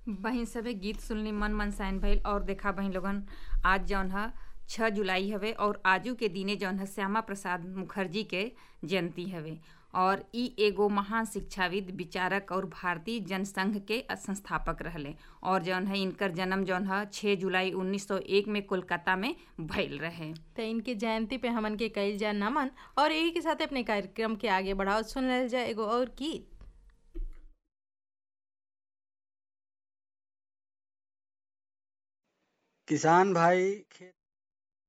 बहिन सभे गीत सुनली मन मनसाइन भइल और देखा बहिन लोगन आज जौन ह छः जुलाई हवे और आजू के दिने जौन ह श्यामा प्रसाद मुखर्जी के जयंती हवे और ई एगो महान शिक्षाविद विचारक और भारतीय जनसंघ के संस्थापक रहले और जौन है इनकर जन्म जौन है छः जुलाई 1901 में कोलकाता में भइल रहे तो इनके जयंती पे हमन के कइल जा नमन और यही के साथ अपने कार्यक्रम के आगे बढ़ाओ सुन रहे जा एगो और गीत किसान भाई खेत